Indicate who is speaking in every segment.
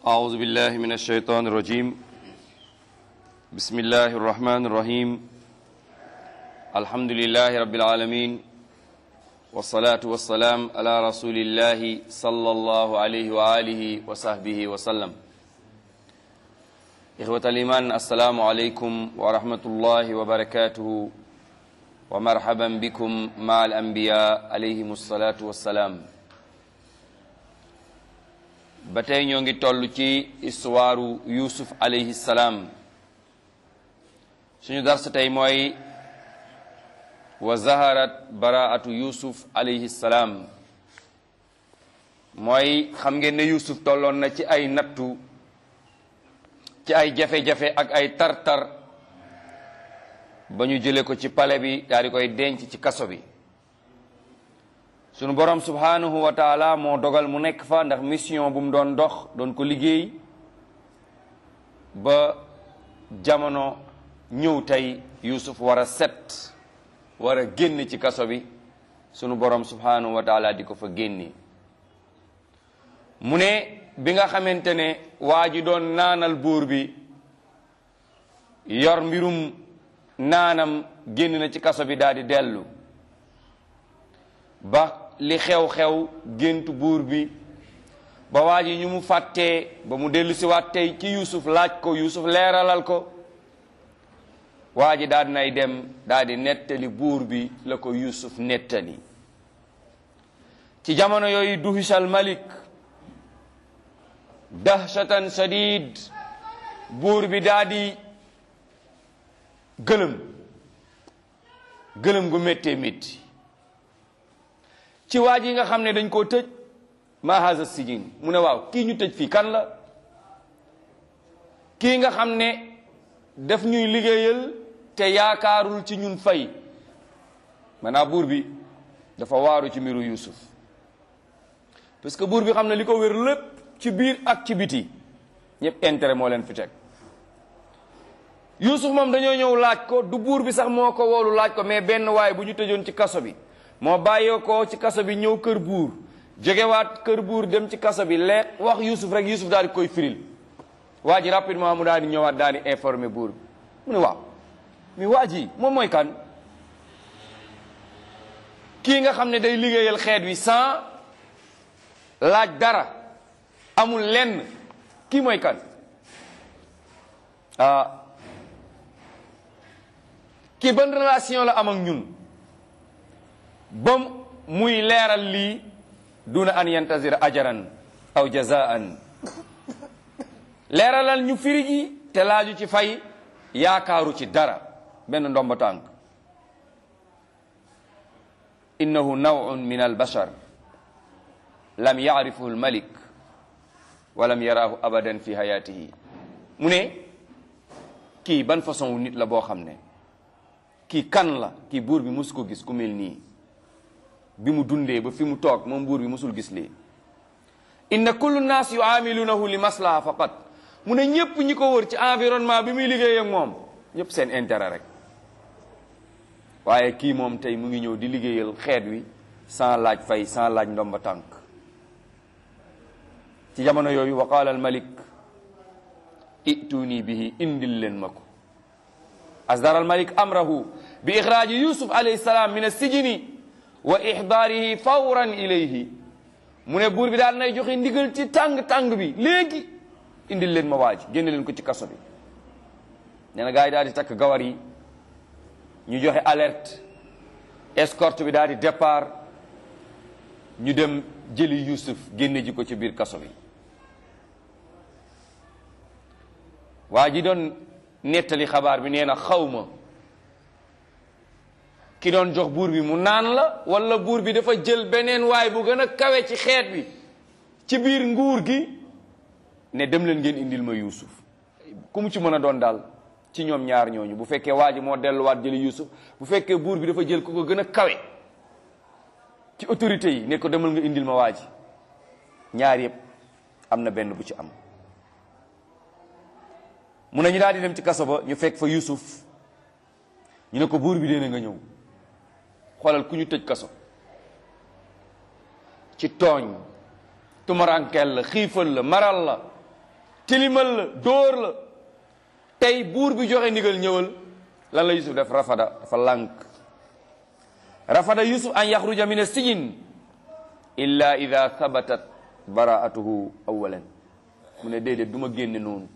Speaker 1: أعوذ بالله من الشيطان الرجيم بسم الله الرحمن الرحيم الحمد لله رب العالمين والصلاة والسلام على رسول الله صلى الله عليه وآله وصحبه وسلم إخوة الإيمان السلام عليكم ورحمة الله وبركاته ومرحبا بكم مع الأنبياء عليهم الصلاة والسلام ba tey ñoo ngi toll ci histoire Yuusuf alayhi salaam suñu dars tey mooy wa zaharat baraatu Yuusuf alayhi salaam mooy xam ngeen ne Yuusuf tolloon na ci ay nattu ci ay jafe-jafe ak ay tar-tar ba ñu jële ko ci pale bi daal di koy denc ci kaso bi sunu borom subhanahu wa taala moo dogal mu nekk fa ndax mission bu mu doon dox doon ko liggéey ba jamono ñëw tey Yuusuf war a set war a génn ci kaso bi sunu borom subhanahu wa taala di ko fa génne mu ne bi nga xamante ne waa ji doon naanal buur bi yor mbirum naanam génn na ci kaso bi daal di dellu ba li xew-xew géntu buur bi ba waa ji ñu mu fàttee ba mu dellu si waat tey ci Yuusuf laaj ko Yuusuf leeralal ko waa ji daal nay dem daal di nettali buur bi la ko Yuusuf nettali ci jamono yooyu duhisal malik dahshatan shadid buur bi daal di gëlëm gëlëm gu méttee métti ci waa ji nga xam ne dañ koo tëj ma haza sijin mu ne waaw kii ñu tëj fii kan la kii nga xam ne daf ñuy liggéeyal te yaakaarul ci ñun fay maanaam buur bi dafa waaru ci mbiru Yuusuf parce que buur bi xam ne li ko wér lépp ci biir ak ci biti ñëpp intérêt moo leen fi teg Yuusuf moom dañoo ñëw laaj ko du buur bi sax moo ko woolu laaj ko mais benn waay bu ñu tëjoon ci kaso bi moo bàyyee ko ci kaso bi ñëw kër buur jógewaat kër buur dem ci kaso bi lee wax Yuusuf rek Yuusuf daal di koy firil waa ji rapidement mu daal di ñëwaat daal di informer buur bi mu ne waaw mi waa ji moom mooy kan kii nga xam ne day liggéeyal xeet wi sans laaj dara amul lenn kii mooy kan ah kii ban relation la am ak ñun ba muy leeral lii duna an yantazira ajaran aw jazaan leeralal ñu firi ji te laaju ci fay yaakaaru ci dara benn ndomba tànk innahu nawun min albashar lam yaarifuhu almalik wa lam yaraahu abadan fi hayatihi mu ne kii ban façon wu nit la boo xam ne kii kan la kii buur bi musu ko gis ku mel nii bi mu dundee ba fi mu toog moom buur bi musul gis lii inna kullu naas yuamilunahu li maslaha faqat mu ne ñépp ñi ko wër ci environnement bi muy liggéey ak moom ñépp seen intérêt rek waaye kii moom tey mu ngi ñëw di liggéeyal xeet wi sans laaj fay sans laaj ndomba tànk ci jamono yooyu wa qaala al malik ituni bihi indil leen ma ko asdara al malik amrahu bi ixraaji yusuf alayhi salaam min as-sijni wa ixdaarihi fawran ilayhi mu ne buur bi daal nay joxe ndigal ci tàng-tàng bi léegi indil leen ma waaj génne leen ko ci kaso bi nee na gars yi daal di takk gawar yi ñu joxe alerte escorte bi daal di départ ñu dem jëli Yuusuf génne ji ko ci biir kaso bi waa ji doon nettali xabaar bi nee na xawma ki doon jox buur bi mu naan la wala buur bi dafa jël beneen waay bu gën a kawe ci xeet bi ci biir nguur gi ne dem leen ngeen indil ma Yuusuf ku mu ci mën a doon daal ci ñoom ñaar ñooñu bu fekkee waa ji moo delluwaat jëli Yuusuf bu fekkee buur bi dafa jël ku ko gën a kawe ci autorité yi ne ko demal nga indil ma waa ji ñaar yëpp am na benn bu ci am mun nañu daal di dem ci kaso ba ñu fekk fa Yuusuf ñu ne ko buur bi dee nga ñëw xoolal ku ñu tëj kaso ci tooñ tumarankeel la xiifal la maral la tilimal la dóor la tey buur bi joxe ndigal ñëwal lan la yusuf def rafada dafa lànk rafada yusuf an yaxruja min as-sijn illa ida thabatat baraatuhu awalan mu ne déedéet du ma génne noonu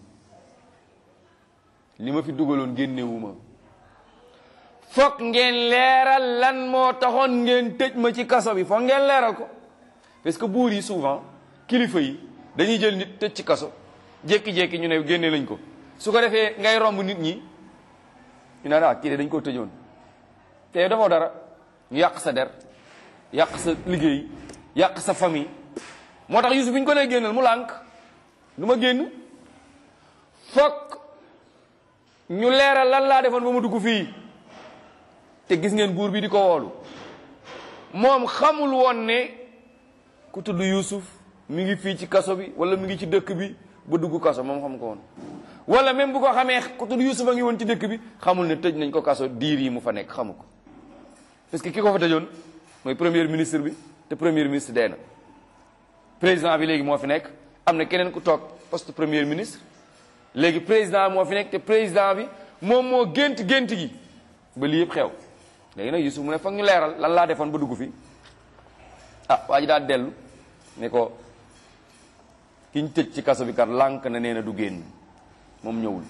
Speaker 1: li ma fi dugaloon génnewuma foog ngeen leeral lan moo taxoon ngeen tëj ma ci kaso bi foog ngeen leeral ko parce que buur yi souvent kilifa yi dañuy jël nit tëj ci kaso jékki-jékki ñu ne génne lañ ko su ko defee ngay romb nit ñi ñu naan ah kii de dañ koo tëjoon te dafoo dara ñu yàq sa der yàq sa liggéey yàq sa famille moo tax Yusuf bi ñu ko nee génnal mu lànk du ma génn fokk ñu leeral lan laa defoon ba mu dugg fii te gis ngeen buur bi di ko woolu moom xamul woon ne ku tudd Yusuf mi ngi fii ci kaso bi wala mi ngi ci dëkk bi ba dugg kaso moom xam ko woon wala même bu ko xamee ku tudd Yusuf a ngi woon ci dëkk bi xamul ne tëj nañ ko kaso diir yi mu fa nekk xamu ko parce que ki ko fa tëjoon mooy premier ministre bi te premier ministre dee na président bi léegi moo fi nekk am na keneen ku toog poste premier ministre léegi président moo fi nekk te président bi moom moo gént gént gi ba lii yëpp xew léegi nag Yusuf mu ne foog ñu leeral lan laa defoon ba dugg fi ah waa ji daal dellu ne ko ki ñu tëj ci kaso bi kat lànk na nee na du génn moom ñëwul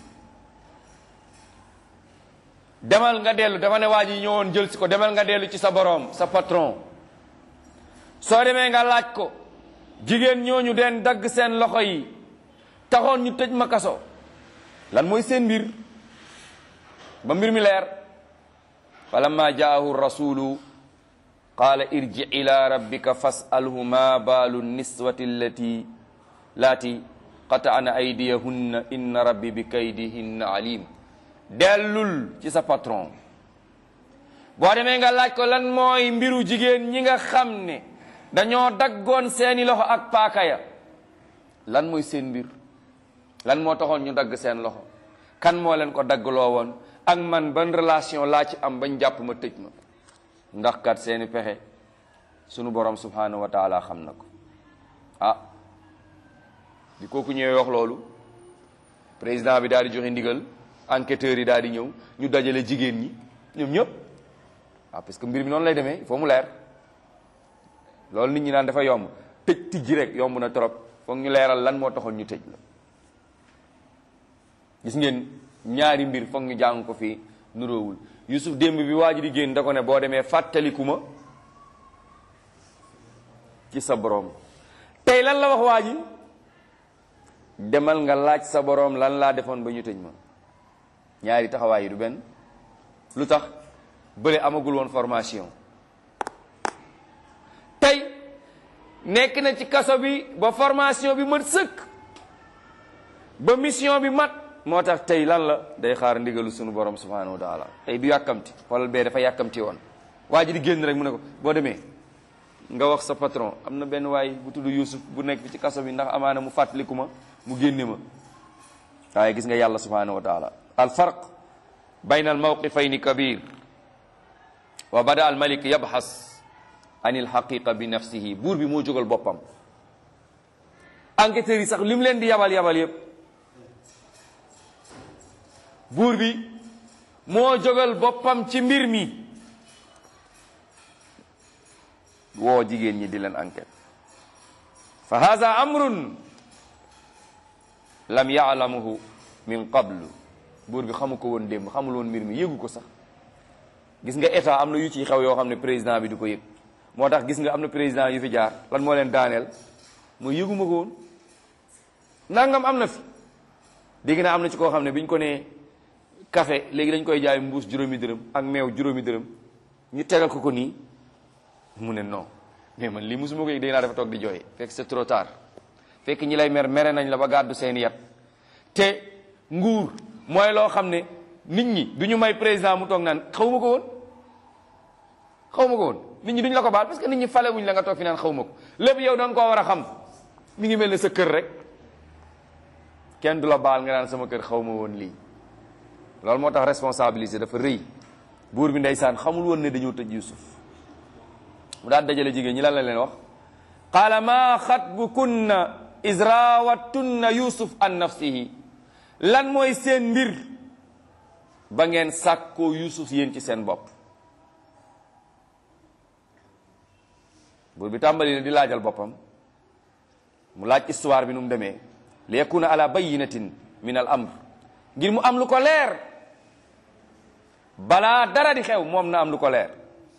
Speaker 1: demal nga dellu dafa ne waa ji ñëwoon jël si ko demal nga dellu ci sa boroom sa patron soo demee nga laaj ko jigéen ñooñu den dagg seen loxo yi taxoon ñu tëj ma kaso lan mooy seen mbir ba mbir mi leer falamma jaahu rasulu qaala irji ila rabbika fasalhu ma baalu niswati allati laati qata'na aydiyahunna inna rabbi bi kaydihinna alim dellul ci sa patron boo demee nga laaj ko lan mooy mbiru jigéen ñi nga xam ne dañoo daggoon seeni loxo ak paaka ya lan mooy seen mbir lan moo taxoon ñu dagg seen loxo kan moo leen ko daggloo woon ak man ban relation laa ci am bañ jàpp ma tëj ma ndax kat seeni pexe sunu borom subhanahu wa taala xam na ko ah di kooku ñëwee wax loolu président bi daal di joxe ndigal enquêteurs yi daal di ñëw ñu dajale jigéen ñi ñoom ñëpp waaw parce que mbir mi noonu lay demee il faut mu leer loolu nit ñi naan dafa yomb tëj tijji rek yomb na trop foog ñu leeral lan moo taxoon ñu tëj la gis ngeen ñaari mbir foog ñu jàng ko fii nuróowul Yusuf démb bi waa ji di génn da ko ne boo demee fàttaliku ma ci sa boroom tey lan la wax waa ji demal nga laaj sa boroom lan laa defoon ba ñu tëj ma ñaari taxawaay yi du benn lu tax bële amagul woon formation tey nekk na ci kaso bi ba formation bi mat sëkk ba mission bi mat moo tax tey lan la day xaar ndigalu sunu borom subhanahu wa taala tey du yàkkamti xoolal bee dafa yàkkamti woon waa ji di génn rek mu ne ko boo demee nga wax sa patron am na benn waay bu tudd Yuusuf bu nekk fi ci kaso bi ndax amaana mu fàttaliku ma mu génne ma waaye gis nga yàlla subhanahu wa taala al farq bayna al mawqifayni kabir wa bada al malik yabxas an il xaqiqa bi nafsihi buur bi moo jógal boppam enquêteurs yi sax li mu leen di yabal yabal yépp buur bi moo jógal boppam ci mbir mi woo jigéen ñi di leen enquête fa hada amrun lam yaalamuhu min qablu buur bi xamu ko woon démb xamul woon mbir mi yëgu ko sax gis nga état am na yu ci xew yoo xam ne président bi du ko yëg moo tax gis nga am na président yu fi jaar lan moo leen daaneel mooy yëguma ko woon nangam am na fi dégg naa am na ci koo xam ne bi ñu ko nee café léegi dañ koy jaay mbuus juróomi dërëm ak meew juróomi dërëm ñu tegal ko ko nii mu ne non mais man lii mosuma ko yëg dégg naa dafa toog di jooy fekk c'est trop tard fekk ñi lay mer mere nañ la ba gàddu seen yat te nguur mooy loo xam ne nit ñi du ñu may président mu toog naan xaw ma ko woon xaw ma ko woon nit ñi duñu la ko baal parce que nit ñi fale wuñ la nga toog fi naan xaw ma ko lépp yow da nga koo war a xam mi ngi mel ne sa kër rek kenn du la baal nga naan sama kër xaw ma woon lii loolu moo tax responsabilité dafa rëy buur bi ndeysaan xamul woon ne dañoo tëj Yusuf mu daal dajale jigéen ñi lan la leen wax qaala maa xatbukunna israawattunna yusuf an nafsihi lan mooy seen mbir ba ngeen sàkkoo yusuf yéen ci seen bopp buur bi tàmbali ne di laajal boppam mu laaj histoire bi nu mu demee li yakuna ala bayinatin min al amr ngir mu am lu ko leer balaa dara di xew moom na am lu ko leer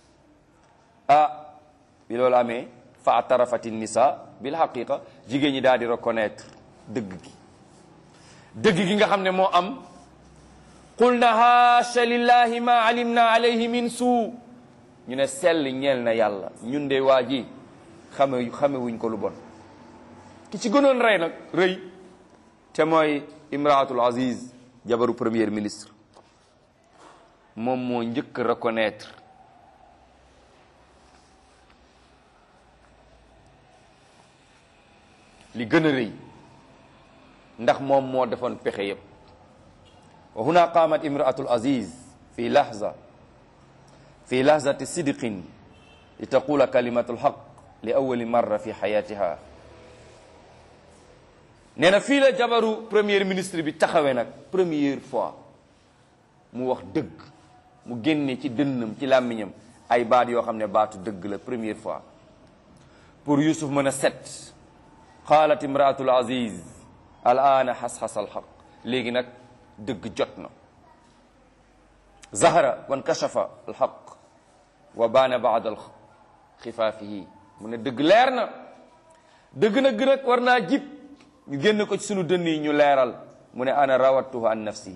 Speaker 1: ah bi loolu amee fa atarafati nisa bil haqiqa jigéen ñi daal di reconnaître dëgg gi dëgg gi nga xam ne moo am qulna haasha lillahi ma alimna alayhi min suu ñu ne sell ñeel na yàlla ñun de waa ji xame xame wuñ ko lu bon ki ci gënoon rey nag rëy te mooy imraatul aziz jabaru premier ministre moom moo njëkk reconnaître li gën a rëy ndax moom moo defoon pexe yépp wa huna qaamat imraatul aziz fi lahza fi lahzati sidqin li taqula kalimatu lxaq li awali marra fi xayatiha nee na fii la jabaru premier ministre bi taxawee nag première fois mu wax dëgg mu génne ci dënnam ci làmmiñam ay baat yoo xam ne baatu dëgg la première fois pour Yusuf mën a set qaalat imraatul aziz al aana xas-xas al xaq léegi nag dëgg jot na zahara wan kashafa al xaq wa baana baad al xifaafihi mu ne dëgg leer na dëgg nag nag war naa jib ñu génn ko ci sunu dënn yi ñu leeral mu ne ana rawattuhu an nafsihi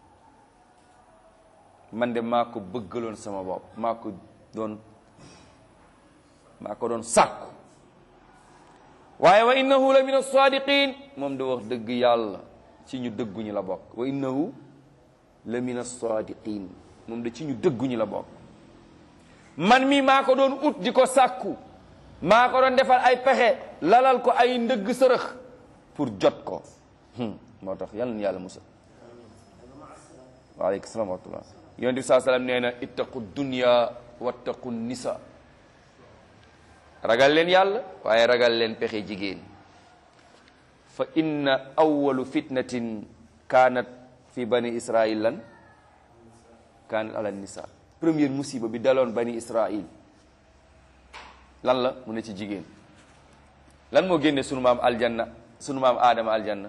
Speaker 1: man de maa ko bëggaloon sama bopp maa ko doon maa ko doon sàkku waaye wa innahu la min as-sadiqin moom da wax dëgg yàlla ci ñu dëgguñu la bokk wa innahu la min as-sadiqin moom da ci ñu dëgguñu la bokk man mi maa ko doon ut di ko sàkku maa ko doon defal ay pexe lalal ko ay ndëgg sërëx pour jot ko moo tax yal na yàlla musal waaleykum salaam wa rahmatullah yonent bi saa sallam nee na ittaqu dunya wattaqu nisa ragal leen yàlla waaye ragal leen pexe jigéen fa inna awalu fitnatin kaanat fi bani israil lan kaanat ala nisa première musiba bi daloon bani israil lan la mu ne ci jigéen lan moo génne sunu maam aljanna sunu maam aadama aljanna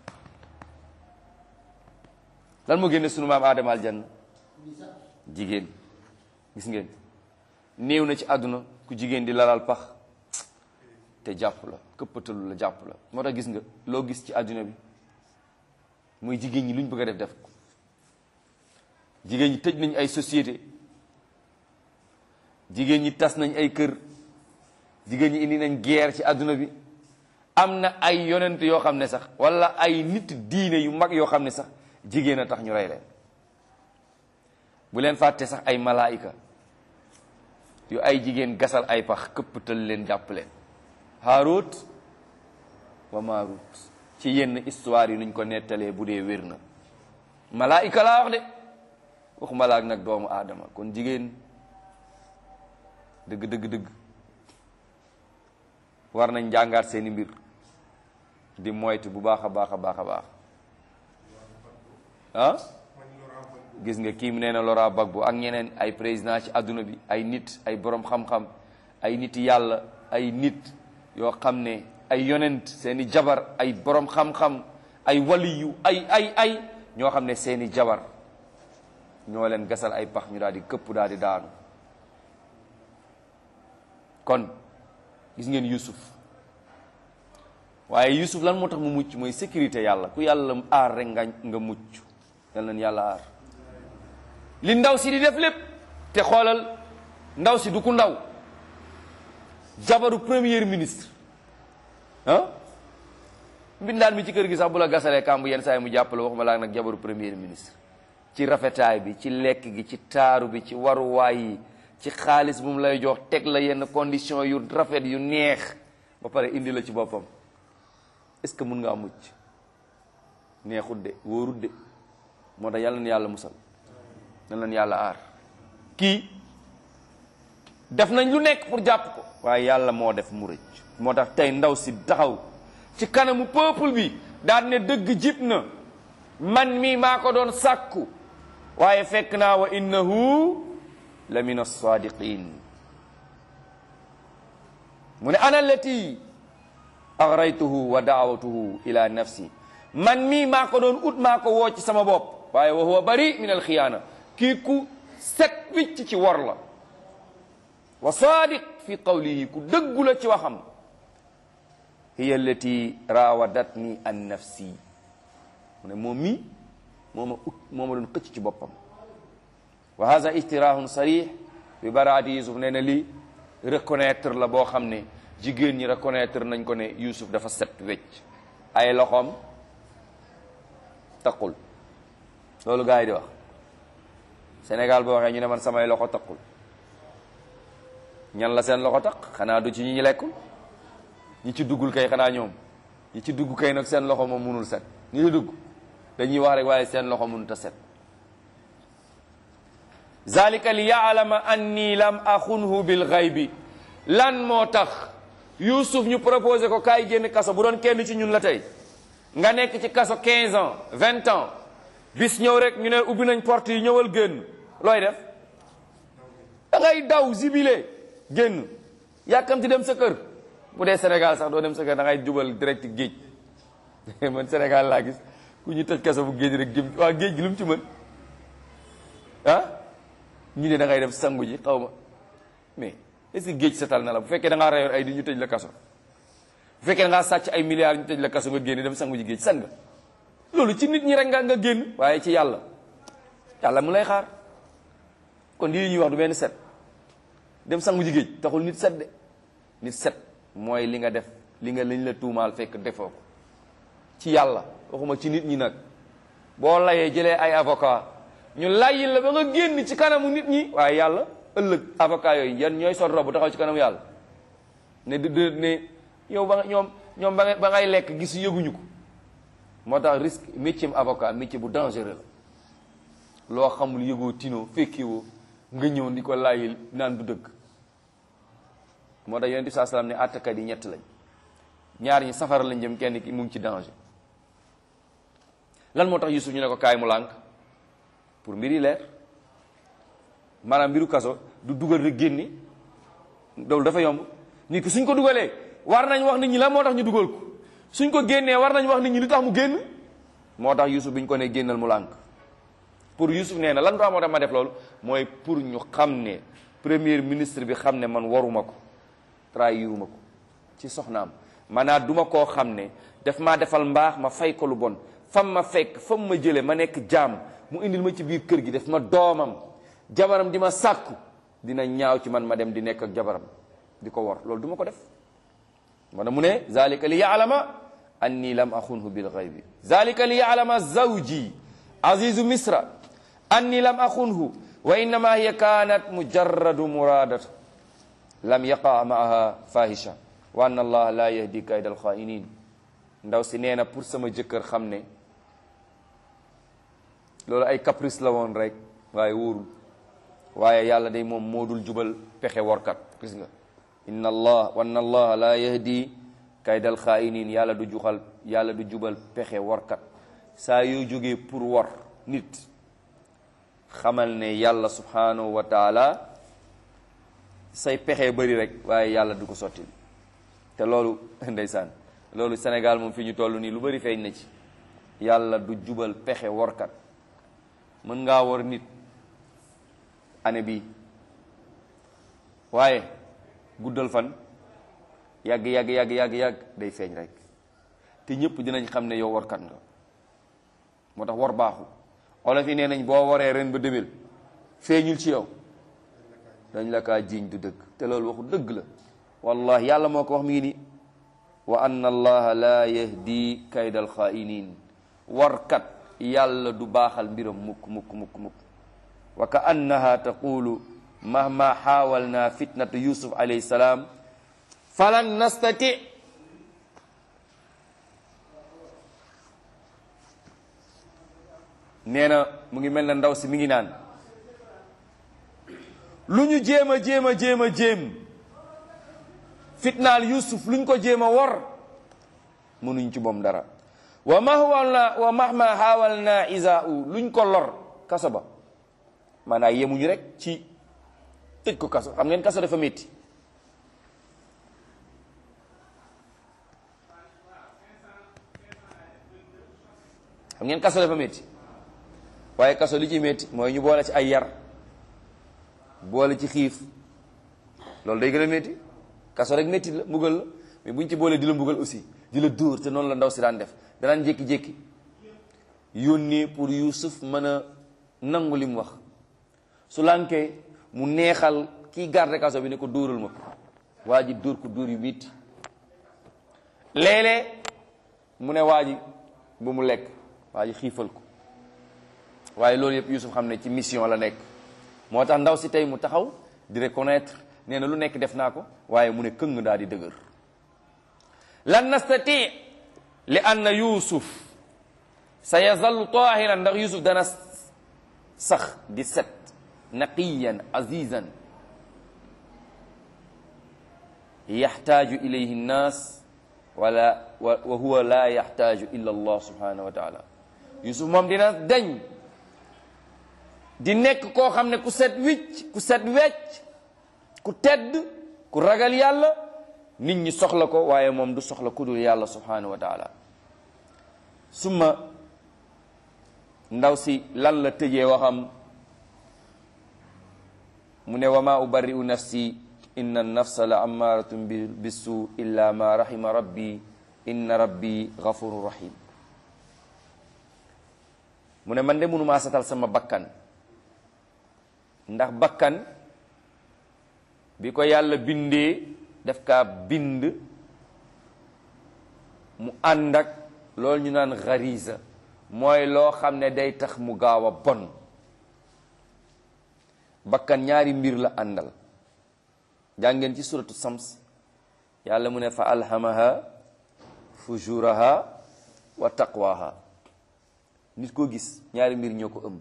Speaker 1: lan moo génne sunu maam aadama aljanna jigéen gis ngeen néew na ci àdduna ku jigéen di lalal pax te jàpp la këppatalu la jàpp la moo tax gis nga loo gis ci àdduna bi muy jigéen ñi lu ñu bëgg a def def ko jigéen ñi tëj nañ ay société jigéen ñi tas nañ ay kër jigéen ñi indi nañ guerre ci àdduna bi am na ay yonent yoo xam ne sax wala ay nit diine yu mag yoo xam ne sax jigéen a tax ñu rey leen bu leen fàtte sax ay malaayika yu ay jigéen gasal ay pax këppatal leen jàpp leen Haarut wa Maarut ci yenn histoire yi nuñ ko nettalee bu dee wér na malaayika laa wax de waxuma laa nag doomu aadama kon jigéen dëgg dëgg dëgg war nañ jàngaat seeni mbir di moytu bu baax a baax a baax a baax ah gis nga kii mu nee na Laurent Gbagbo ak ñeneen ay président ci àdduna bi ay nit ay borom xam-xam ay nit yàlla ay nit yoo xam ne ay yonent seeni jabar ay borom xam-xam ay waliyu ay ay ay ñoo xam ne seeni jabar ñoo leen gasal ay pax ñu daal di këpp daal di daanu kon gis ngeen Yusuf waaye Yusuf lan moo tax mu mucc mooy sécurité yàlla ku yàlla aar rek nga nga mucc yal nañ yàlla aar li ndaw si di def lépp te xoolal ndaw si du ku ndaw jabaru premier ministre ah mbindaan mi ci kër gi sax bu la gasalee kàmb yenn saa yi mu jàppale waxuma laa nag jabaru premier ministre ci rafetaay bi ci lekk gi ci taaru bi ci waruwaay yi ci xaalis bu mu lay jox teg la yenn condition yu rafet yu neex ba pare indi la ci boppam est-ce que mun nga am mucc neexut de wóorut de moo tax yàlla na yàlla musal na leen yàlla aar kii def nañ lu nekk pour jàpp ko waaye yàlla moo def mu rëcc moo tax tey ndaw si taxaw ci kanamu peuple bi daan ne dëgg jib na man mi maa ko doon sàkku waaye fekk naa wa innahu la min alsaadiqin mu ne ana allati agraytuhu wa daawatuhu ila nafsi man mii maa ko doon ut maa ko woo ci sama bopp waaye wa huwa bari min alxiyaana kii ku set wicc ci wor la wa saadiq fi qawlihi ku dëggu la ci waxam hiya allati raawadatni an nafsi mu ne moom mii moo ma ut moo ma doon xëcc ci boppam wa hada ijtirahun sarih bi baraati yusuf nee na lii reconnaître la boo xam ne jigéen ñi reconnaître nañ ko ne yusuf dafa set wecc ay loxoom taqul loolu gars yi di wax Sénégal boo waxee ñu ne man samay loxo taqul ñan la seen loxo taq xanaa du ci ñi ñu lekkul ñi ci duggul kay xanaa ñoom ñi ci dugg kay nag seen loxo moom munul set ñi ci dugg dañuy wax rek waaye seen loxo mënut a set zalika li yaalama anni lam axunhu bil xaybi lan moo tax Youssouf ñu proposé ko kaay génn kaso bu doon kenn ci ñun la tey nga nekk ci kaso 15 ans 20 ans bis ñëw rek ñu ne ubbi nañ porte yi ñëwal génn looy def da ngay daw zibile génn yàkkamti dem sa kër bu dee Sénégal sax doo dem sa kër da ngay jubal direct géej man Sénégal laa gis ku ñu tëj kaso bu géej rek jëm waa géej gi lu mu ci mën ah ñu ne da ngay def sangu ji xaw ma mais est-ce que géej setal na la bu fekkee da ngaa reyoon ay di ñu tëj la kaso bu fekkee da ngaa sàcc ay milliards ñu tëj la kaso nga génn dem sangu ji géej san nga loolu ci nit ñi rek nga nga génn waaye ci yàlla yàlla mu lay xaar kon lii ñuy wax du benn set dem sangu ji géej taxul nit set de nit set mooy li nga def li nga lañ la tuumaal fekk defoo ko ci yàlla waxuma ci nit ñi nag boo layee jëlee ay avocat ñu layil la ba nga génn ci kanamu nit ñi waaye yàlla ëllëg avocat yooyu yan ñooy sol robu taxaw ci kanamu yàlla ne d ne yow ba nga ñoom ñoom ba nga ba ngay lekk gis yëguñu ko moo tax risque métier avocat métier bu dangereux la loo xamul yëgoo tinoo fekkiwoo nga ñëw di ko layil naan du dëgg moo tax yonent bi saa salaam ne àttekat yi ñett lañ ñaar ñi safara lañ jëm kenn ki mu ngi ci danger lan moo tax Yusuf ñu ne ko kaay mu lànk pour mbir yi leer maanaam mbiru kaso du dugal rek génni loolu dafa yomb nit ki suñ ko dugalee war nañ wax nit ñi lan moo tax ñu dugal ko suñ ko génnee war nañ wax nit ñi lu tax mu génn moo tax Yusuf bi ñu ko ne génnal mu lànk pour Yusuf nee na lan moo tax ma def loolu mooy pour ñu xam ne premier ministre bi xam ne man waruma ko trahiruma ko ci soxnaam maanaam duma koo xam ne daf maa defal mbaax ma fay ko lu bon fam ma fekk fam ma jële ma nekk jaam mu indil ma ci biir kër gi def ma doomam jabaram di ma sàkku dina ñaaw ci man ma dem di nekk ak jabaram di ko wor loolu du ma ko def mana mu ne zalika li yaalama anni lam axunhu bil ghaybi zalika li yaalama zawji azizu misra anni lam axunhu wa innama hiya kanat mujarradu muradat lam yaqa maaha fahisha wa anna allah la yahdi kayda alxainin ndaw si nee na pour sama jëkkër xam ne loolu ay caprice la woon rek waaye wóorul waaye yàlla day moom moo dul jubal pexe workat gis nga inna allah wa anna allah la yahdi kayda alxainin yàlla du juxal yàlla du jubal pexe workat saa yoo jógee pour wor nit xamal ne yàlla subhanahu wa taala say pexe bëri rek waaye yàlla du ko sotti te loolu ndeysaan loolu Sénégal moom fi ñu toll nii lu bëri feeñ na ci yàlla du jubal pexe workat mën ngaa wor nit année bi waaye guddal fan yàgg yàgg yàgg yàgg yàgg day feeñ rek te ñëpp dinañ xam ne yow workat nga moo tax wor baaxu olof yi nee nañ boo waree ren ba déwén feeñul ci yow dañ la kaa jiiñ du dëgg te loolu waxu dëgg la wallahi yàlla moo ko wax mi ngi ni wa anna allaha la yahdi kayda alxainin warkat yàlla du baaxal mbiram mukk mukk mukk mukk wa ka annaha taqulu mahma xaawalna fitnatu yusuf alayhi salaam falan nastati nee na mu ngi mel na ndaw si mi ngi naan lu ñu jéem a jéem a jéem a jéem fitnaal yusuf lu ñu ko jéem a wor mënuñ ci moom dara wa mahwalna wa mahma xaawalna isa u luñ ko lor kaso ba maanaam yemuñu rek ci tëj ko kaso xam ngeen kaso dafa métti xam ngeen kaso dafa métti waaye kaso li ci métti mooy ñu boole ci ay yar boole ci xiif loolu day gën a métti kaso rek métti la mbugal la mais buñ ci boolee di la mbugal aussi di la dóor te noonu la ndaw si daan def danaan jékki-jékki yónnee pour Yuusuf mën a nangu li mu wax su lànkee mu neexal kii garde kaso bi ne ko dóoral ma ko waa ji dóor ko dóor yu métti léeg-léeg mu ne waa ji bu mu lekk waa ji xiifal ko waaye loolu yëpp Yuusuf xam ne ci mission la nekk moo tax ndaw si tey mu taxaw di reconnaître nee na lu nekk def naa ko waaye mu ne këng daal di dëgër lan nastati li anna Yuusuf sa yazallu tahiran ndax Yuusuf dana sax di set naqiyan azizan yaxtaaju ilayhi nnaas wala wa huwa la yaxtaaju illa allah subhanahu wa taala Yuusuf moom dina dañ di nekk koo xam ne ku set wicc ku set wecc ku tedd ku ragal yàlla nit ñi soxla ko waaye moom du soxla ku dul yàlla subhanahu wa taala summa ndaw si lan la tëjee waxam mu ne wa ma ubarri'u nafsi inna nafsa la ammaratun bisu illa ma rahima rabbi inna rabbi ghafurun rahim mu ne man de mënumaa satal sama bakkan ndax bakkan bi ko yàlla bindee daf kaa bind mu ànd ak loolu ñu naan xarisa mooy loo xam ne day tax mu gaaw a bon bakkan ñaari mbir la àndal jàngeen ci suratu sams yàlla mu ne fa alhamaha fujuraha wa taqwaha nit koo gis ñaari mbir ñoo ko ëmb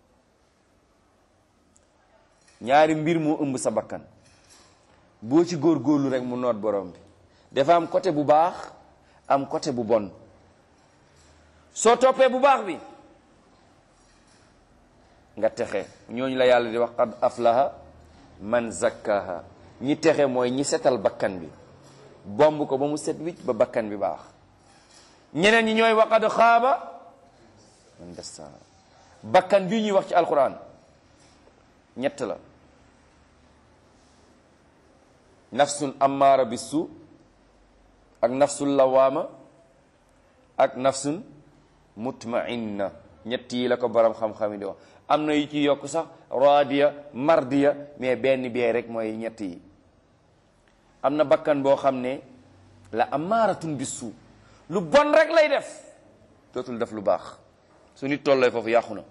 Speaker 1: ñaari mbir moo ëmb sa bakkan boo ci góorgóorlu rek mu noot borom bi dafa am côté bu baax am côté bu bon soo toppee bu baax bi nga texe ñooñu la yàlla di wax qad aflaha man zakkaha ñi texe mooy ñi setal bakkan bi bomb ko ba mu set wicc ba bakkan bi baax ñeneen ñi ñooy wa qad xaaba man dassaha bakkan bii ñuy wax ci alquran ñett la nafsun ammaara bisu ak nafsul lawaama ak nafsun mutmainna ñett yi la ko borom xam-xam yi di wax am na yu ci yokk sax raadiya mardiya mais benn bee rek mooy ñett yi am na bakkan boo xam ne la amaaratun bisu lu bon rek lay def dootul def lu baax su nit tollee foofu yàqu na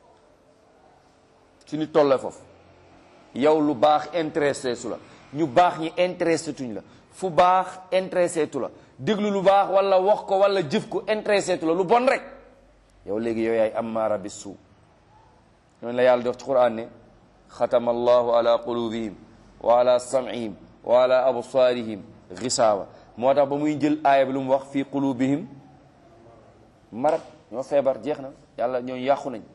Speaker 1: su nit tollee foofu yow lu baax intéressé su la ñu baax ñi intéressé tuñ la fu baax intéressé tu la déglu lu baax wala wax ko wala jëf ko intéressé tu la lu bon rek yow léegi yow yaay ammaara bi suu ñooñu la yàlla di wax ci quran ne xatama allahu ala qulubihim wa ala sam'ihim wa ala absaarihim gisaawa moo tax ba muy jël aaya bi lu mu wax fii qulubihim marat ñoo feebar jeex na yàlla ñooñu yàqu nañ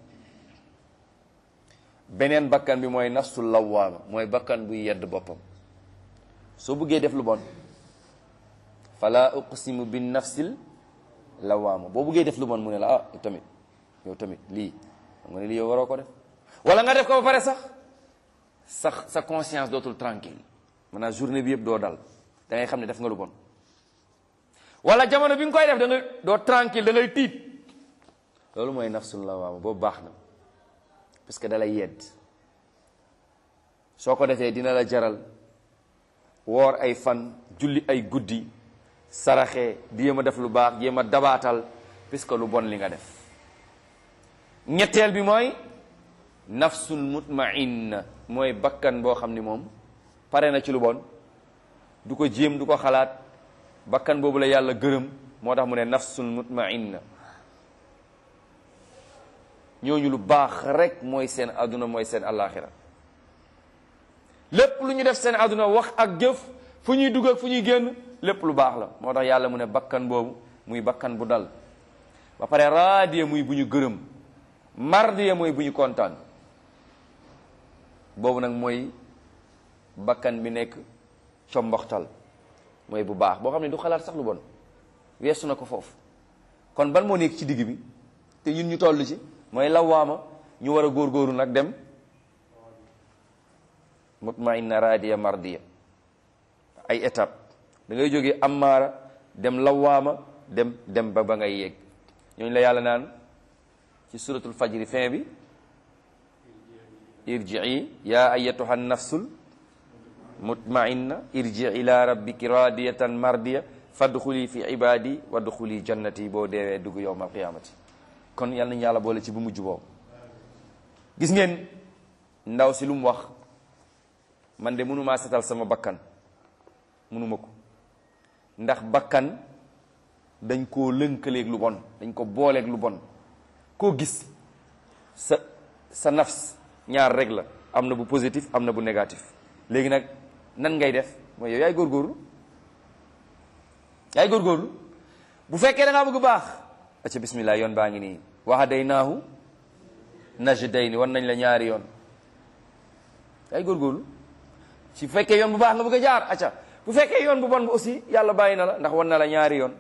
Speaker 1: beneen bakkan bi mooy nafsul lawaama mooy bakkan buy yedd boppam soo bëggee def lu bon fala uqsimu bin nafsil lawaama boo bëggee def lu bon mu ne la ah yow tamit yow tamit lii xam nga ne lii yow waroo ko def wala nga def ko ba pare sax sax sa conscience dootul tranquille maanaam journée bi yëpp doo dal da ngay xam ne def nga lu bon wala jamono bi nga koy def da nga doo tranquille da ngay tiit loolu mooy nafsul lawaama boobu baax na parce que da lay yedd soo ko defee dina la jaral woor ay fan julli ay guddi saraxe di yéem a def lu baax jéem a dabaatal puisque lu bon li nga def ñetteel bi mooy nafsul mutmainna mooy bakkan boo xam ni moom pare na ci lu bon du ko jéem du ko xalaat bakkan boobu la yàlla gërëm moo tax mu ne nafsul mutmainna ñooñu lu baax rek mooy seen àdduna mooy seen àllaaxira lépp lu ñu def seen àdduna wax ak jëf fu ñuy dugg ak fu ñuy génn lépp lu baax la moo tax yàlla mu ne bakkan boobu muy bakkan bu dal ba pare raadiya muy bu ñu gërëm mardiya mooy bu ñu kontaan boobu nag mooy bakkan bi nekk comboxtal mooy bu baax boo xam ne du xalaat sax lu bon weesu na ko foofu kon ban moo nekk ci digg bi te ñun ñu toll ci mooy lawaama ñu war a góorgóoru nag dem mutmainna raadiya mardiya ay étape da ngay jógee ammaara dem lawaama dem dem ba ba ngay yegg ñooñu la yàlla naan ci suratul fajri fin bi irjii ya ayatuha nafsul mutmainna irji ila rabbiki radiyatan mardiya fadxuli fi ibadi wadxuli jannati boo deewee dugg yowm alqiyamati kon yal nañu yàlla boole ci bu mujj boobu gis ngeen ndaw si lu mu wax man de mënumaa setal sama bakkan mënuma ko ndax bakkan dañ koo lënkaleeg lu bon dañ ko booleeg lu bon koo gis sa sa nafs ñaar rek la am na bu positif am na bu négatif léegi nag nan ngay def mooy yow yaay góorgóorlu yaay góorgóorlu bu fekkee da ngaa bëgg baax acca bismillah yoon baa ngi nii wahadaynaahu najdayni wan nañ la ñaari yoon yaay góorgóorlu su fekkee yoon bu baax nga bëgg a jaar acca bu fekkee yoon bu bon bu aussi yàlla bàyyi na la ndax wan na la ñaari yoon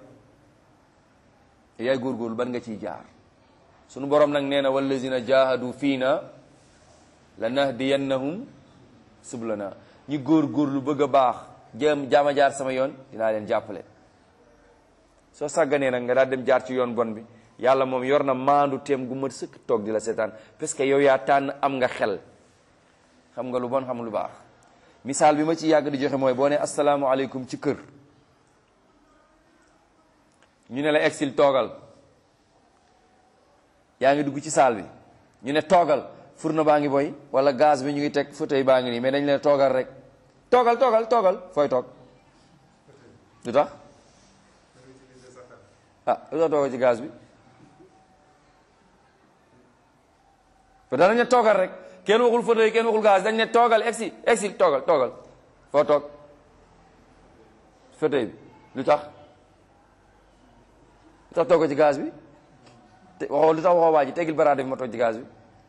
Speaker 1: yaay góorgóorlu ban nga ciy jaar sunu borom nag nee na wallazina jahadu fiina la nahdiyannahum sublana ñi góorgóorlu bëgg a baax jéem jaama jaar sama yoon dinaa leen jàppale soo sàgganee nag nga daal dem jaar ci yoon bon bi yàlla moom yor na maandu teem gu mat sëkk toog di la seetaan parce que yow yaa tànn am nga xel xam nga lu bon xam lu baax misaal bi ma ci yàgg di joxe mooy boo ne asalaamaaleykum ci kër ñu ne la exil toogal yaa ngi dugg ci saal bi ñu ne toogal fourneau baa ngi boy wala gaz bi ñu ngi teg fauteuil baa ngi nii mais dañ leen toogal rek toogal toogal toogal fooy toog lu tax ah lu tax toogal ci gaz bi te danañ ne toogal rek kenn waxul fauteuil kenn waxul gaz dañ ne toogal exil exil toogal toogal foo toog fauteuil bi lu tax lu tax toogal ci gaz bi te waxoo lu tax waxoo waa ji tegil baraade bi ma toog ci gaz bi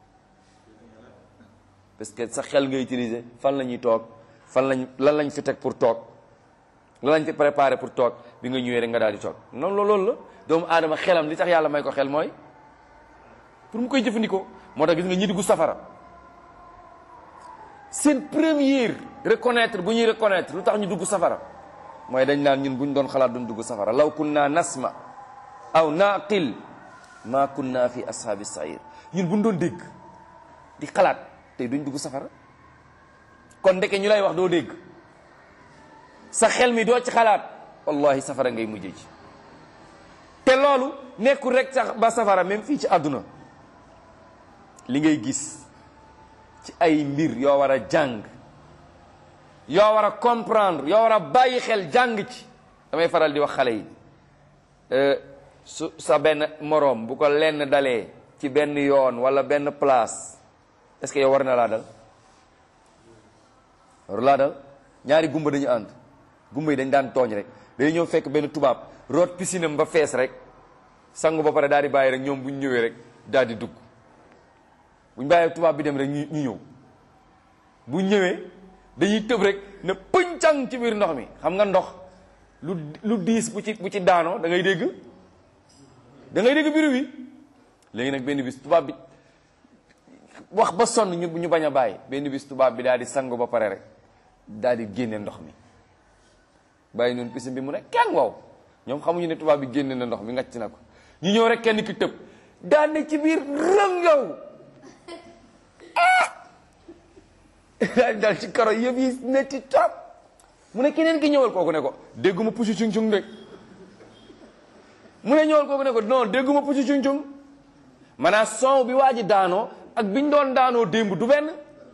Speaker 1: parce que sa xel nga utiliser fan la ñuy toog fan lañ lan lañ fi teg pour toog lan lañ fi préparé pour toog bi nga ñëwee rek nga daal di toog noonu la loolu la doomu aadama xelam li tax yàlla may ko xel mooy pour mu koy jëfandikoo moo tax gis nga ñi dugg safara seen première reconnaître bu ñuy reconnaître lu tax ñu dugg safara mooy dañ naan ñun bu ñu doon xalaat duñ dugg safara law kunna nasma aw naqil ma kunna fi ashaabi sair ñun bu ñu doon dégg di xalaat tey duñ dugg safara kon ndeke ñu lay wax doo dégg sa xel mi doo ci xalaat wallahi safara ngay mujjee ci te loolu nekkul rek sax ba safara même fii ci àdduna li ngay gis ci ay mbir yoo war a jàng yoo war a comprendre yoo war a bàyyi xel jàng ci damay faral di wax xale yi su sa benn moroom bu ko lenn dalee ci benn yoon wala benn place est-ce que yow war na laa dal war laa dal ñaari gumba dañu ànd gumba yi dañ daan tooñ rek dañu ñëw fekk benn tubaab root piscine am ba fees rek sangu ba pare daal di bàyyi rek ñoom bu ñu ñëwee rek daal di dugg bu ñu bàyyee tubaab bi dem rek ñu ñu ñëw bu ñëwee dañuy tëb rek ne pëncang ci biir ndox mi xam nga ndox lu lu diis bu ci bu ci daanoo da ngay dégg da ngay dégg biir wi léegi nag benn bis tubaab bi wax ba sonn ñu ñu bañ a bàyyi benn bis tubaab bi daal di sangu ba pare rek daal di génne ndox mi bàyyi noonu piscine bi mu ne kenn wow ñoom xamuñu ne tubaab bi génne na ndox mi ngacc na ko ñu ñëw rek kenn ki tëb daan ne ci biir rëng yow ah dal ci karo yëpp yi netti trop mu ne keneen ki ñëwal kooku ne ko dégguma pusi cung cung de mu ne ñëwal kooku ne ko non dégguma pusi cung cung maanaam son bi waa ji daanoo ak biñ doon daanoo démb du benn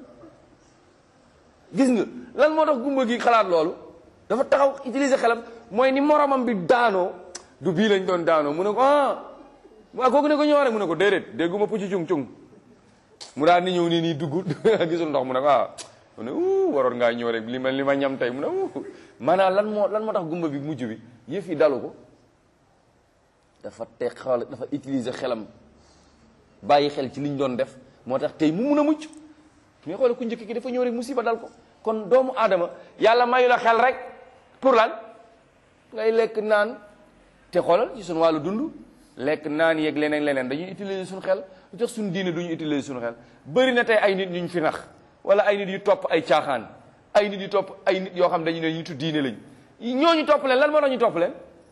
Speaker 1: gis nga lan moo tax gumba gi xalaat loolu dafa taxaw utiliser xelam mooy ni moromam bi daanoo du bii lañ doon daanoo mu ne ko ah waa kooku ne ko ñëw rek mu ne ko déedéet dégguma pucci cung cung mu daal ni ñëw nii nii dugg gisul ndox mu ne ko ah mu ne uu waroon ngaa ñëw rek li ma li ma ñam tey mu ne uu maanaam lan moo lan moo tax gumba bi mujj bi yëf yi dalu ko dafa te xel dafa utiliser xelam bàyyi xel ci liñ doon def moo tax tey mu mun a mucc mais xoole ku njëkk ki dafa ñëw rek musiba dal ko kon doomu aadama yàlla mayu la xel rek pour lan ngay lekk naan te xoolal ci suñu wàllu dund lekk naan yeeg leneen leneen dañuy utiliser suñu xel lu tax suñu diine duñu utiliser suñu xel bëri na tey ay nit ñu fi nax wala ay nit yu topp ay caaxaan ay nit yu topp ay nit yoo xam dañu ne nitu diine lañ ñooñu topp leen lan moo tax ñu topp leen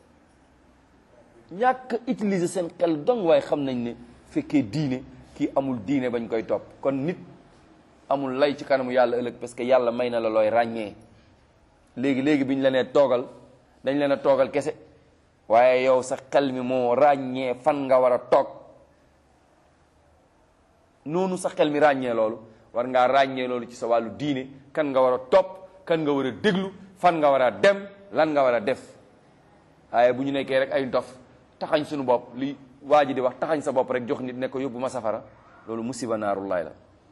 Speaker 1: ñàkk utiliser seen xel dong waaye xam nañ ne fekkee diine kii amul diine bañ koy topp kon nit amul lay ci kanamu yàlla ëllëg parce que yàlla may na la looy ràññee léegi léegi bi ñu la nee toogal dañ leen a toogal kese waaye yow sa xel mi moo ràññee fan nga war a toog noonu sa xel mi ràññee loolu war ngaa ràññee loolu ci sa wàllu diine kan nga war a topp kan nga war a déglu fan nga war a dem lan nga war a def waaye bu ñu nekkee rek ay dof taxañ suñu bopp li waa ji di wax taxañ sa bopp rek jox nit ne ko yóbbu ma safara loolu musiba naarullaay la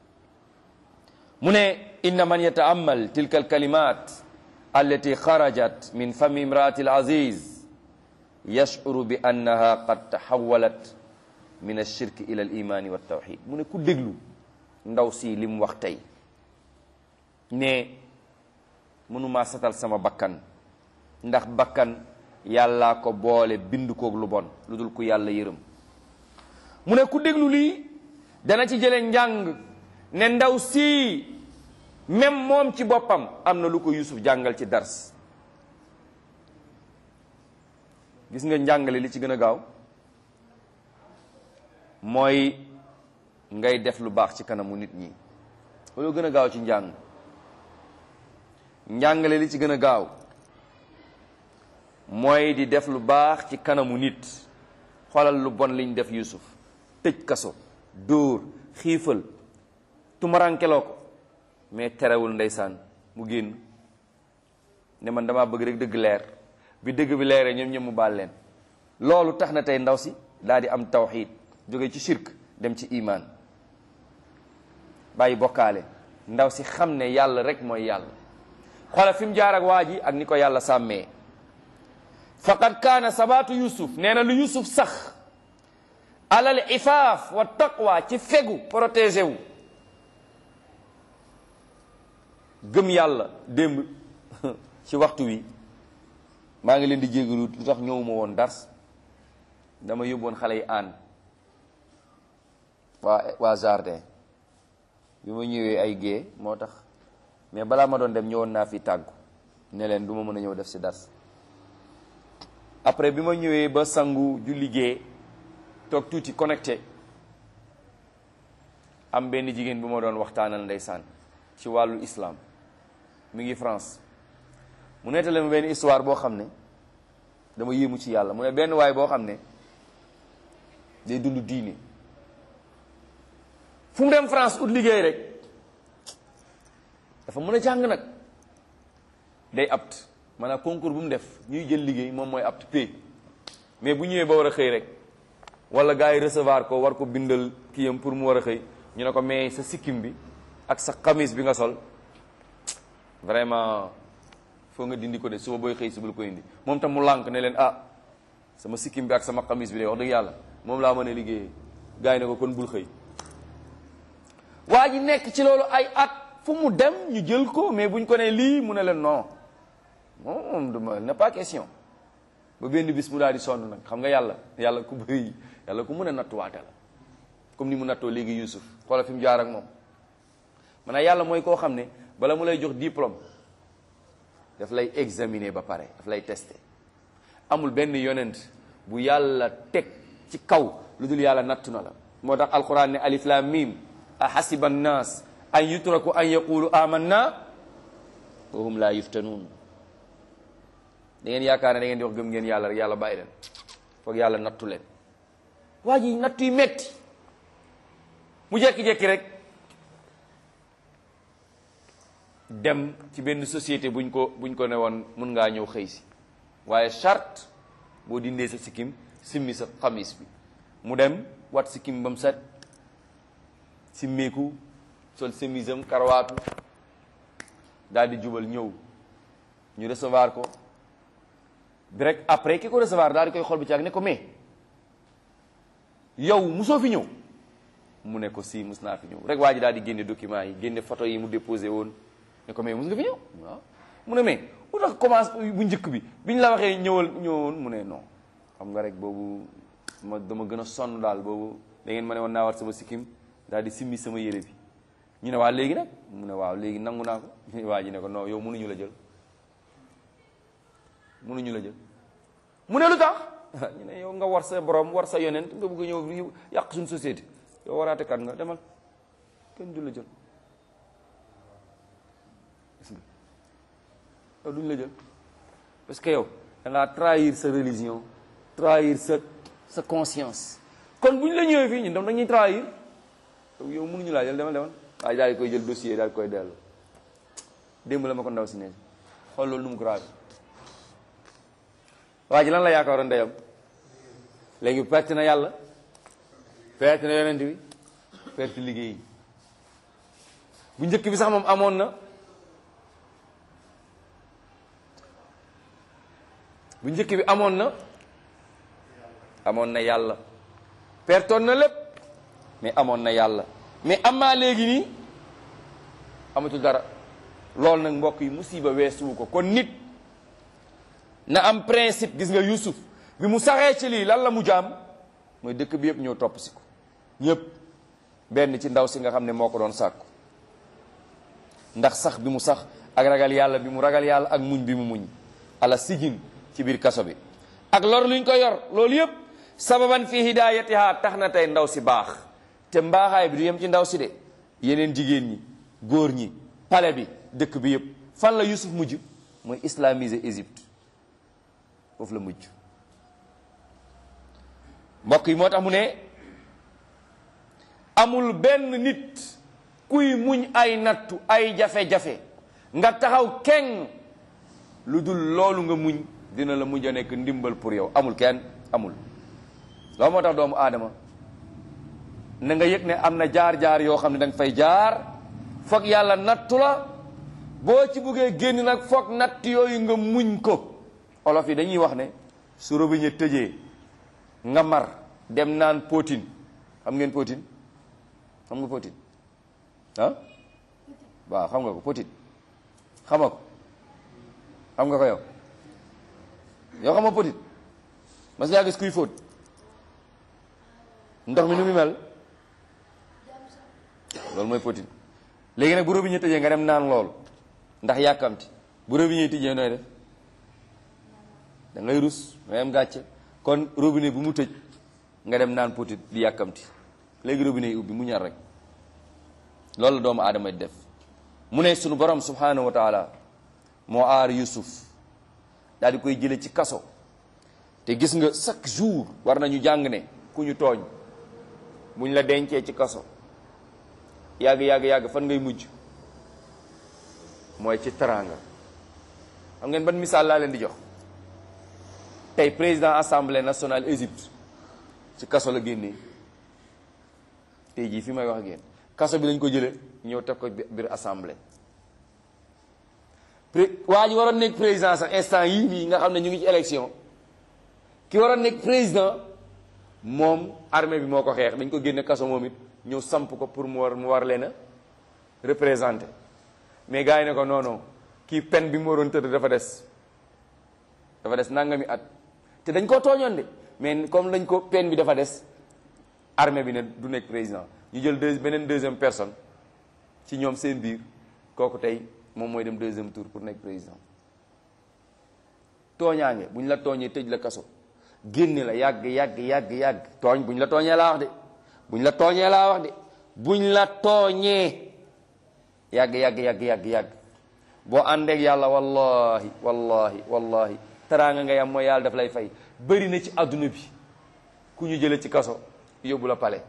Speaker 1: mu ne inna man yata'ammal tilka alkalimat allati xarajat min fami imraati alaziz yashuru bi annaha qad taxawalat min alshirki ila alimani waltawxid mu ne ku déglu ndaw si li mu wax tey ne mënumaa satal sama bakkan ndax bakkan yàllaa ko boole bind koog lu bon lu dul ku yàlla yërëm mu ne ku déglu lii dana ci jële njàng ne ndaw si même moom ci boppam am na lu ko Yusuf jàngal ci dars gis nga njàngale li ci gën a gaaw mooy ngay def lu baax ci kanamu nit ñi loolu gën a gaaw ci njàng njàngale li ci gën a gaaw mooy di def lu baax ci kanamu nit xoolal lu bon liñ def Yusuf tëj kaso dóor xiifal tumarankeloo ko mais terewul ndeysaan mu génn ne man damaa bëgg rek dëgg leer bi dëgg bi leeree ñoom ñoom mu baal leen loolu tax na tey ndaw si daal di am tawxiid jóge ci shirk dem ci imaan bàyyi bokkaale ndaw si xam ne yàlla rek mooy yàlla xoolal fi mu jaar ak waa ji ak ni ko yàlla sàmmee faqad kaana sabaatu yusuf nee na lu yusuf sax alal ifaaf wa taqwa ci fegu protégé wu gëm yàlla démb ci waxtu wi maa ngi leen di jégalu lu tax ñëwuma woon dars dama yóbboon xale yi aan waa waa jardin bi ma ñëwee ay gée moo tax mais balaa ma doon dem ñëwoon naa fi tàggu ne leen du ma mën a ñëw def si dars après bi ma ñëwee ba sangu ju liggéey toog tuuti connecté am benn jigéen bu ma doon waxtaanal ndeysaan ci wàllu islam mi ngi France mu nettali ma benn histoire boo xam ne dama yéemu ci yàlla mu ne benn waay boo xam ne day dund diine fu mu dem France ut liggéey rek dafa mën a jàng nag day apt maanaam concours bu mu def ñuy jël liggéey moom mooy apt pay mais bu ñëwee ba war a xëy rek wala gars yi recevoir ko war ko bindal kiyam pour mu war a xëy ñu ne ko mais sa sikkim bi ak sa xamis bi nga sol vraiment foo nga dindi ko de suba booy xëy si bul ko indi moom tam mu lànk ne leen ah sama sikkim bi ak sama xamis bi de wax dëgg yàlla moom laa mën a liggéeyee gars yi ne ko kon bul xëy waa ji nekk ci loolu ay at fu mu dem ñu jël ko mais buñ ko ne lii mu ne leen non moom duma n'est pas question ba benn bis mu daal di sonn nag xam nga yàlla yàlla ku bëri yàlla ku mën a nattuwaate la comme ni mu nattoo léegi Youssouf xoolal fi mu jaar ak moom maanaam yàlla mooy koo xam ne bala mu lay jox diplôme daf lay examiner ba pare daf lay tester amul benn yonent bu yàlla teg ci kaw lu dul yàlla nattu na la moo tax alquran ne alif lam mim a hasiba annas an yutraku an yaqulu amanna wa hum la yuftanuun da ngeen yaakaar ne da ngeen di wax gëm ngeen yàlla rek yàlla bàyyi leen foog yàlla nattu leen waa ji nattu yi metti mu jekki-jekki rek dem ci benn société buñ ko buñ ko ne woon mun ngaa ñëw xëy si waaye charte boo dindee sa sikkim simmi sa xamis bi mu dem wat sikkim ba mu set simmeeku sol semisam karawaatu daal di jubal ñëw ñu recevoir ko direct après ki ko recevoir daal di koy xool bi ci ak ne ko mais yow musoo fi ñëw mu ne ko si mus naa fi ñëw rek waa ji daal di génne document yi génne photo yi mu déposé woon ne ko mais mus nga fi ñëw waaw mu ne mais bu tax commence bu njëkk bi biñ la waxee ñëwal ñëwoon mu ne non xam nga rek boobu ma dama gën a sonn daal boobu da ngeen ma ne woon naa war sama sikkim daal di simmi sama yére bi ñu ne waa léegi nag mu ne waaw léegi nangu naa ko waa ji ne ko non yow mënuñu la jël mënuñu la jël mu ne lu tax ñu ne yow nga war sa borom war sa yonent nga bëgg a ñëw yàq suñu société yow waraate kat nga demal kenn du la jël gis nga yow duñ la jël parce que yow da ngaa trahir sa religion trahir sa sa conscience kon bu ñu la ñëwee fii ñun dam dañuy trahir yow mënuñu laa jël demal demal waaye daal di koy jël dossier daal di koy dellu démb la ma ko ndaw si ne xool loolu nu mu grave waa ji lan la yaakaaroon ndeyam léegi perte na yàlla perte na yonent bi perte liggéey bu njëkk bi sax moom amoon na bu njëkk bi amoon na amoon na yàlla pertoon na lépp mais amoon na yàlla mais amaa léegi nii amatul dara loolu nag mbokk yi musiba weesuwu ko kon nit na am principe gis nga Yusuf bi mu saxee ci lii lan la mu jaam mooy dëkk bi yëpp ñëw topp si ko ñëpp benn ci ndaw si nga xam ne moo ko doon sàkku ndax sax bi mu sax ak ragal yàlla bi mu ragal yàlla ak muñ bi mu muñ ala sijin ci biir kaso bi ak lor luñ ko yor loolu yëpp sababan fi hidayatiha tax na tey ndaw si baax te mbaaxaay bi du yem ci ndaw si de yeneen jigéen ñi góor ñi pale bi dëkk bi yëpp fan la Yusuf mujj mooy islamiser Égypte foofu la mujj mbokk yi moo tax mu ne amul benn nit kuy muñ ay nattu ay jafe-jafe nga taxaw keng lu dul loolu nga muñ dina la mujj a nekk ndimbal pour yow amul kenn amul loolu moo tax doomu aadama na nga yëg ne am na jaar-jaar yoo xam ne da nga fay jaar foog yàlla nattu la boo ci buggee génn nag foog natt yooyu nga muñ ko olof yi dañuy wax ne su robinet tëjee nga mar dem naan potin xam ngeen potin xam nga potin ah waaw xam nga ko potin xama ko xam nga ko yow yow xam nga potin mas ngaa gis kuy fóot ndox mi nu mu mel loolu mooy potin léegi nag bu robinet tëjee nga dem naan loolu ndax yàkkamti bu robinet tëjee nooy def da ngay rus ngay am gàcce kon robinet bu mu tëj nga dem naan potit di yàkkamti léegi robinet yi ubbi mu ñaar rek loolu la doomu aadama di def mu ne sunu borom subhanahu wa taala moo aar Yusuf daal di koy jële ci kaso te gis nga chaque jour war nañu jàng ne ku ñu tooñ buñ la dencee ci kaso yàgg yàgg yàgg fan ngay mujj mooy ci teraanga xam ngeen ban misaal laa leen di jox tey président assemblée nationale Égypte ci kaso la génnee tey jii fi may wax ak yéen kaso bi lañ ko jëlee ñëw teg ko biir assemblée waa ji waroon nekk président sax instant yii nii nga xam ne ñu ngi ci élection ki waroon nekk président moom armée bi moo ko xeex dañ ko génne kaso moom it ñëw samp ko pour mu war mu war leen a représenté mais gars yi ne ko non non kii peine bi mu waroon tëdd dafa des dafa des nangami at te dañ koo tooñoon de mais comme dañ ko peine bi dafa des armée bi ne du nekk président ñu jël deux beneen deuxième personne ci ñoom seen biir kooku tey moom mooy dem deuxième tour pour nekk président tooñaange bu ñu la tooñee tëj la kaso génne la yàgg yàgg yàgg yàgg tooñ bu ñu la tooñee laa wax de bu ñu la tooñee laa wax de bu ñu la tooñee yàgg yàgg yàgg yàgg yàgg boo àndeek yàlla wallahi wallahi wallahi teraanga ngay am mooy yàlla daf lay fay bëri na ci adduna bi ku ñu jële ci kaso yóbbu la pale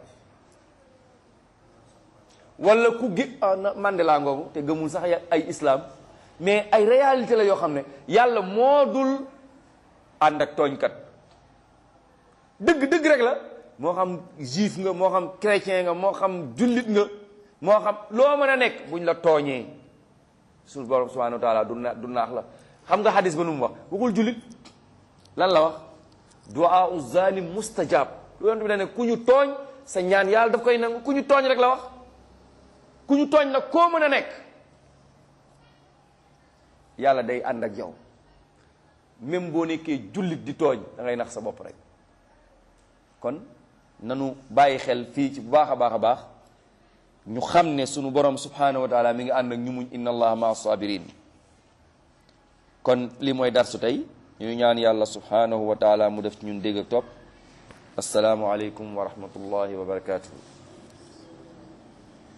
Speaker 1: wala ku gi Mandela ngoogu te gëmul sax ay islam mais ay réalité la yoo xam ne yàlla moo dul ànd ak tooñkat dëgg dëgg rek la moo xam juif nga moo xam chrétien nga moo xam jullit nga moo xam loo mën a nekk buñ la tooñee suñu borom subhanahu wa taala du na du naax la xam nga xadis ba nu mu wax waxul jullit lan la wax duaa u zalim mustajab yonent bi da ne ku ñu tooñ sa ñaan yàlla daf koy nangu ku ñu tooñ rek la wax ku ñu tooñ nag koo mën a nekk yàlla day ànd ak yow même boo nekkee jullit di tooñ da ngay nax sa bopp rek kon nanu bàyyi xel fii ci bu baax a baax a baax ñu xam ne sunu borom subhanahu wa taala mi ngi ànd ak ñu muñ inna allaha maa sabirin kon li mooy darsu tey ñu ñaan yàlla subhanahu wa taala mu def ci ñun dégg ak topp asalaamu aleykum wa rahmatullahi wa barakatuhu